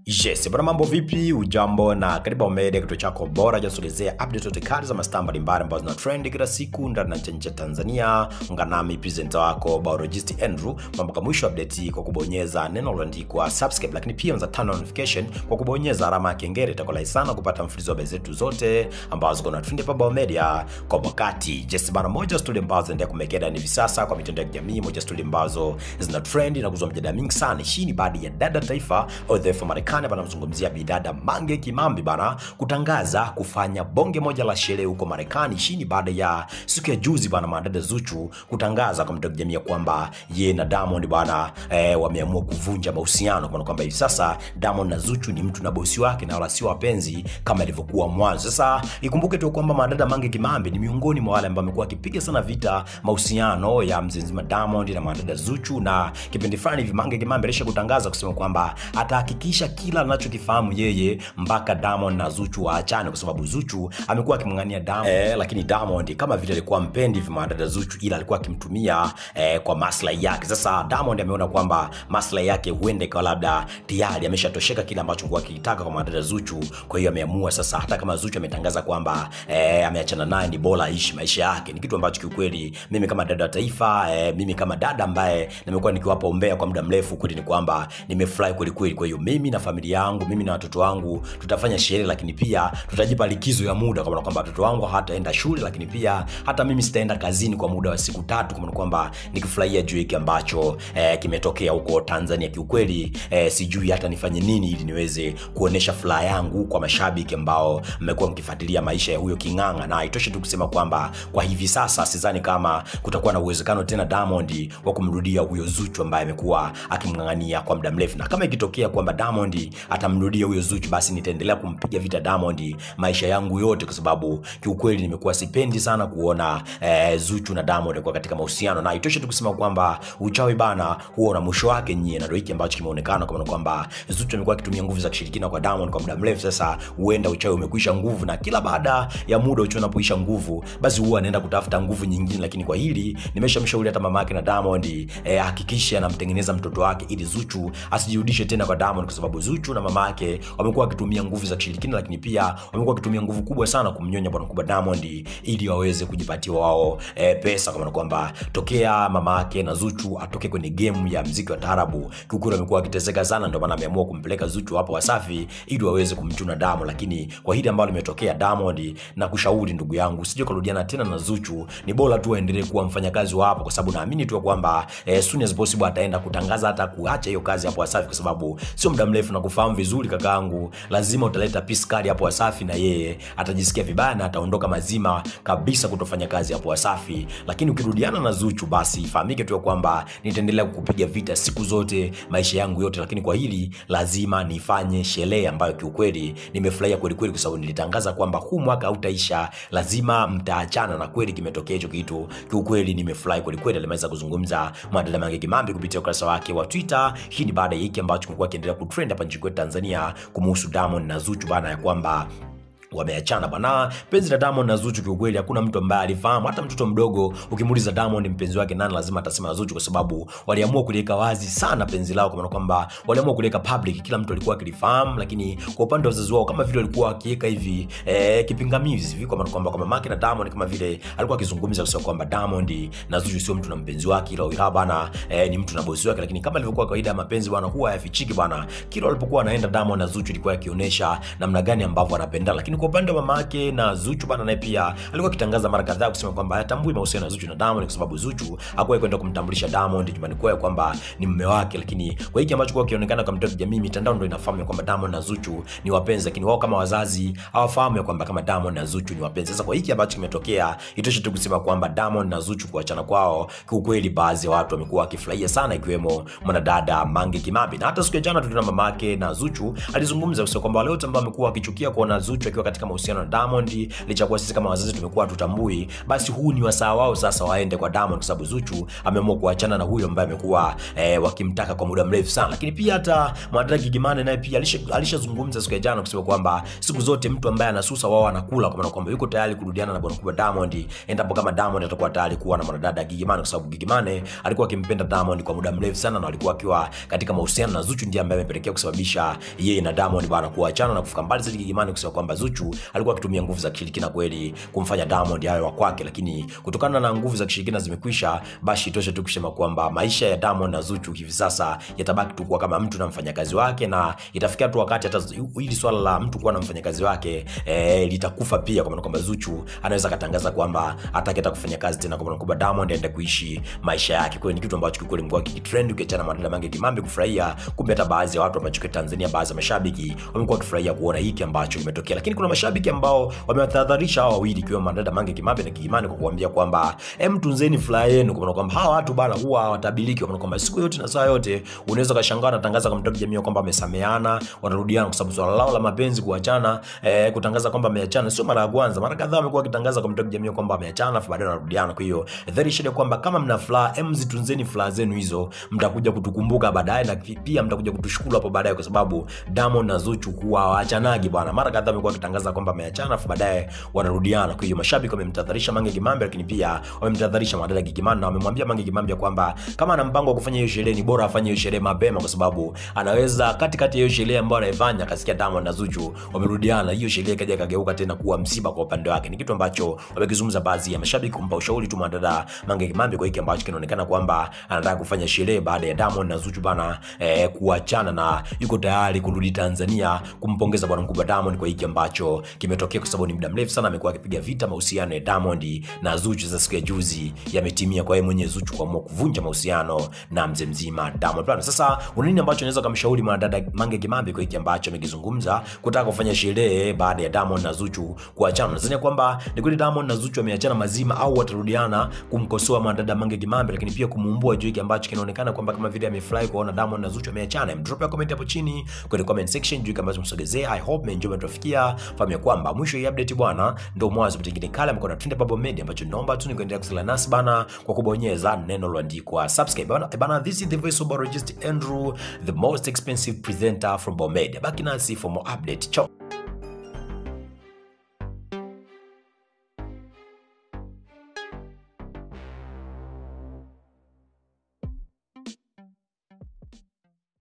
Yes, bwana mambo vipi? Ujambo na karibu Omega, kituo chako bora cha kuelezea update zote kali za mastaa mbalimbali ambazo zina trend kila siku ndani na nje ya Tanzania. Ungana nami presenter wako biologist Andrew mpaka mwisho wa update hii kwa kubonyeza neno lililoandikwa subscribe, lakini pia unaweza turn on notification kwa kubonyeza alama ya kengele. Itakuwa rahisi sana kupata mfululizo wa habari zetu zote ambazo kuna trend hapa Biomedia kwa wakati. Yes, bwana moja story ambazo zinaendelea kumekeda hivi sasa kwa mitandao ya kijamii, moja story ambazo zina trend na kuzua mjadala mingi sana. Hii ni baada ya dada taifa au the Marekani bana mzungumzia bidada Mange Kimambi bana kutangaza kufanya bonge moja la sherehe huko Marekani chini baada ya siku ya juzi bana madada Zuchu kutangaza kwa mtandao jamii kwamba ye na Diamond bana eh, wameamua kuvunja mahusiano kwa kwamba hivi sasa Diamond na Zuchu ni mtu na bosi wake na wala sio wapenzi kama ilivyokuwa mwanzo. Sasa ikumbuke tu kwamba madada Mange Kimambi ni miongoni mwa wale ambao wamekuwa wakipiga sana vita mahusiano ya mzee mzima Diamond na madada Zuchu, na kipindi fulani hivi Mange Kimambi alisha kutangaza kusema kwamba atahakikisha kila anachokifahamu yeye mpaka Diamond na Zuchu waachane, kwa sababu Zuchu amekuwa akimng'ania Diamond eh, lakini Diamond kama vile alikuwa mpendi hivi madada Zuchu, ila alikuwa akimtumia eh, kwa maslahi yake. Sasa Diamond ameona kwamba maslahi yake huenda ikawa labda tayari ameshatosheka kile ambacho alikuwa akitaka kwa madada Zuchu. Kwa hiyo ameamua sasa, hata kama Zuchu ametangaza kwamba eh, ameachana naye, ni bora aishi maisha yake. Ni kitu ambacho kiukweli mimi kama dada wa taifa eh, mimi kama dada ambaye nimekuwa nikiwapa umbea kwa muda mrefu, kweli ni kwamba nimefurahi kweli kweli. Kwa hiyo mimi na familia yangu, mimi na watoto wangu tutafanya sherehe, lakini pia tutajipa likizo ya muda, kwa maana kwamba watoto wangu hataenda shule, lakini pia hata mimi sitaenda kazini kwa muda wa siku tatu, kwa maana kwamba nikifurahia juu hiki ambacho eh, kimetokea huko Tanzania. Kiukweli eh, sijui hata nifanye nini ili niweze kuonesha furaha yangu kwa mashabiki ambao mmekuwa mkifuatilia maisha ya huyo King'ang'a, na itoshe tu kusema kwamba kwa hivi sasa sidhani kama kutakuwa na uwezekano tena Diamond wa kumrudia huyo Zuchu ambaye amekuwa akimng'ang'ania kwa muda mrefu, na kama ikitokea kwamba Diamond atamrudia huyo Zuchu, basi nitaendelea kumpiga vita Diamond maisha yangu yote, kwa sababu kiukweli nimekuwa sipendi sana kuona eh, Zuchu na Diamond kwa katika mahusiano, na itoshe tu kusema kwamba uchawi bana huo na mwisho wake nyie, na ndio hiki ambacho kimeonekana kwa maana kwamba Zuchu amekuwa akitumia nguvu za kishirikina kwa Diamond kwa muda mrefu sasa. Huenda uchawi umekwisha nguvu, na kila baada ya muda uchawi unapoisha nguvu, basi huwa anaenda kutafuta nguvu nyingine. Lakini kwa hili nimeshamshauri hata mama yake na Diamond eh, hakikisha anamtengeneza mtoto wake ili Zuchu asijirudishe tena kwa Diamond, kwa sababu Zuchu na mama yake wamekuwa wakitumia nguvu za kishirikina, lakini pia wamekuwa wakitumia nguvu kubwa sana kumnyonya bwana mkubwa Diamond ili waweze kujipatia wao eh, pesa, kwa maana kwamba tokea mama yake na Zuchu atoke kwenye game ya mziki wa taarabu, kiukweli wamekuwa wakiteseka sana, ndio maana ameamua kumpeleka Zuchu hapo Wasafi ili waweze kumchuna Diamond. Lakini kwa hili ambalo limetokea Diamond, na kushauri ndugu yangu, usije kurudiana tena na Zuchu, ni bora tu aendelee kuwa mfanyakazi wa hapo, kwa sababu naamini tu kwamba eh, soon as possible ataenda kutangaza hata kuacha hiyo kazi hapo Wasafi, kwa sababu sio muda mrefu na kufahamu vizuri kakaangu, lazima utaleta peace card hapo Wasafi na yeye atajisikia vibaya na ataondoka mazima kabisa kutofanya kazi hapo Wasafi. Lakini ukirudiana na Zuchu, basi ifahamike tu kwamba nitaendelea kukupiga vita siku zote maisha yangu yote, lakini kwa hili lazima nifanye sherehe ambayo kiukweli nimefurahia kweli kweli, kwa sababu nilitangaza kwamba huu mwaka hautaisha, lazima mtaachana, na kweli kimetokea hicho kitu. Kiukweli nimefurahi kweli kweli. Alimeweza kuzungumza mwadada Mange Kimambi kupitia ukurasa wake wa Twitter. Hii ni baada ya hiki ambacho kimekuwa kiendelea kutrend hapa nchini kwetu Tanzania kumuhusu Diamond na Zuchu bana ya kwamba wameachana bana. Penzi la Diamond na Zuchu kiukweli, hakuna mtu ambaye alifahamu. Hata mtoto mdogo ukimuuliza Diamond mpenzi wake nani, lazima atasema Zuchu, kwa sababu waliamua kuliweka wazi sana penzi lao, kwa maana kwamba waliamua kuliweka public, kila mtu alikuwa akilifahamu. Lakini kwa upande wa wazazi wao, kama vile walikuwa wakiweka hivi eh, kipingamizi hivi, kwa maana kwamba kwa mamake na Diamond, kama vile alikuwa akizungumza kusema kwamba Diamond na Zuchu sio mtu na mpenzi wake, ila ila bana eh, ni mtu na bosi wake. Lakini kama ilivyokuwa kawaida ya mapenzi bwana, huwa hayafichiki bwana. Kila walipokuwa wanaenda Diamond na Zuchu, ilikuwa yakionyesha namna gani ambavyo wanapendana, lakini kwa upande wa mama yake na Zuchu bana, naye pia alikuwa akitangaza mara kadhaa kusema kwamba hatambui mahusiano ya Zuchu na Diamond kwa sababu Zuchu hakuwahi kwenda kumtambulisha Diamond nyumbani kwao kwamba ni mume wake. Lakini kwa hiki ambacho kwa kionekana kwa mtandao wa kijamii, mitandao ndio inafahamu kwamba Diamond na Zuchu ni wapenzi, lakini wao kama wazazi hawafahamu kwamba kama Diamond na Zuchu ni wapenzi. Sasa kwa hiki ambacho kimetokea, itoshe tu kusema kwamba Diamond na Zuchu kuachana kwao, kiukweli baadhi ya watu wamekuwa wakifurahia sana, ikiwemo mwanadada Mange Kimambi, na hata siku ya jana tuliona mamake na Zuchu alizungumza kusema kwamba wale wote ambao wamekuwa wakichukia kuona Zuchu akiwa katika mahusiano na Diamond, licha kuwa sisi kama wazazi tumekuwa tutambui, basi huu ni wasaa wao sasa waende kwa Diamond, kwa sababu Zuchu ameamua kuachana na huyo ambaye amekuwa eh, wakimtaka kwa muda mrefu sana. Lakini pia hata mwanadada Gigy Money naye pia alisha- alishazungumza siku ya jana kusema kwamba siku zote mtu ambaye anasusa wao anakula, kwa maana kwamba yuko tayari kurudiana na bwana kubwa Diamond endapo kama Diamond atakuwa tayari kuwa na mwanadada Gigy Money, kwa sababu Gigy Money alikuwa akimpenda Diamond kwa muda mrefu sana na walikuwa akiwa katika mahusiano na Zuchu, ndiye ambaye amepelekea kusababisha yeye na Diamond bwana kuachana na kufika mbali zaidi. Gigy Money kusema kwamba Zuchu alikuwa akitumia nguvu za kishirikina kweli kumfanya Diamond awe wa kwake, lakini kutokana na nguvu za kishirikina zimekwisha, basi itoshe tu kusema kwamba maisha ya Diamond na Zuchu hivi sasa yatabaki tu kuwa kama mtu na mfanyakazi wake, na itafikia tu wakati hata hili swala la mtu kuwa na mfanyakazi wake eh, litakufa pia, kwa maana kwamba Zuchu anaweza akatangaza kwamba hataki hata kufanya kazi tena, kwa maana kwamba Diamond aende kuishi maisha yake. Kwa hiyo ni kitu ambacho kikweli mkoa kikitrend, ukiachana na madada Mange Kimambi kufurahia, kumbe hata baadhi ya watu ambao kwa Tanzania, baadhi ya mashabiki wamekuwa wakifurahia kuona hiki ambacho kimetokea, lakini kuna mashabiki ambao wamewatahadharisha hawa wawili, ikiwemo madada Mange Kimambi na Gigy Money kwa kuambia kwamba em, tunzeni furaha yenu, kwa maana kwamba hawa watu bana huwa hawatabiliki, kwa maana kwamba siku yote na saa yote unaweza kashangaa wanatangaza kwa mtandao wa kijamii kwamba wamesameana, wanarudiana, kwa sababu swala lao la mapenzi kuachana, eh, kutangaza kwamba wameachana sio mara ya kwanza. Mara kadhaa wamekuwa wakitangaza kwa mtandao wa kijamii kwamba wameachana, afu baadaye wanarudiana. Kwa hiyo dhahiri shida kwamba kama mna furaha, em, zitunzeni furaha zenu hizo, mtakuja kutukumbuka baadaye na pia mtakuja kutushukuru hapo baadaye, kwa sababu Diamond na Zuchu huwa hawaachanagi bwana. Mara kadhaa wamekuwa wakitangaza kwamba wameachana, afu baadaye wanarudiana. Kwa hiyo mashabiki wamemtahadharisha Mange Kimambi, lakini pia wamemtahadharisha mwanadada Gigy Money na wamemwambia Mange Kimambi kwamba kama ana mpango wa kufanya hiyo sherehe ni bora afanye hiyo sherehe mapema, kwa sababu anaweza katikati ya hiyo sherehe ambayo anaifanya akasikia Diamond na Zuchu wamerudiana, hiyo sherehe ikaja ikageuka tena kuwa msiba kwa upande wake. Ni kitu ambacho wamekizungumza baadhi ya mashabiki kumpa ushauri tu mwanadada Mange Kimambi kwa hiki ambacho kinaonekana kwamba anataka kufanya sherehe baada ya Diamond na Zuchu bana eh, kuachana na yuko tayari kurudi Tanzania kumpongeza bwana mkubwa Diamond kwa hiki ambacho kimetokea, kwa sababu ni muda mrefu sana amekuwa akipiga vita mahusiano ya Diamond na Zuchu. Za siku ya juzi yametimia kwa yeye mwenyewe Zuchu kuamua kuvunja mahusiano na mzee mzima Diamond Platnumz. Sasa una nini ambacho unaweza kumshauri mwanadada Mange Kimambi kwa hiki ambacho amekizungumza kutaka kufanya sherehe baada ya Diamond na Zuchu kuachana? Nadhani kwamba ni kweli Diamond na Zuchu wameachana mazima au watarudiana kumkosoa mwanadada Mange Kimambi, lakini pia kumuumbua juu hiki ambacho kinaonekana kwamba kama vile amefurahi kuona Diamond na Zuchu wameachana. Drop ya comment hapo chini kwenye comment section juu hiki ambacho msogezea. I hope mmeenjoy mtufikia. Fahamu ya kwamba mwisho hii update bwana ndio mwanzo mtingine kale mko na Trend Bubble Media ambacho naomba tu ni kuendelea kusala nasi bana kwa kubonyeza neno lililoandikwa subscribe bana. Bana, this is the voice of Barogist Andrew, the most expensive presenter from Bomedia. Baki nasi for more update. Ciao.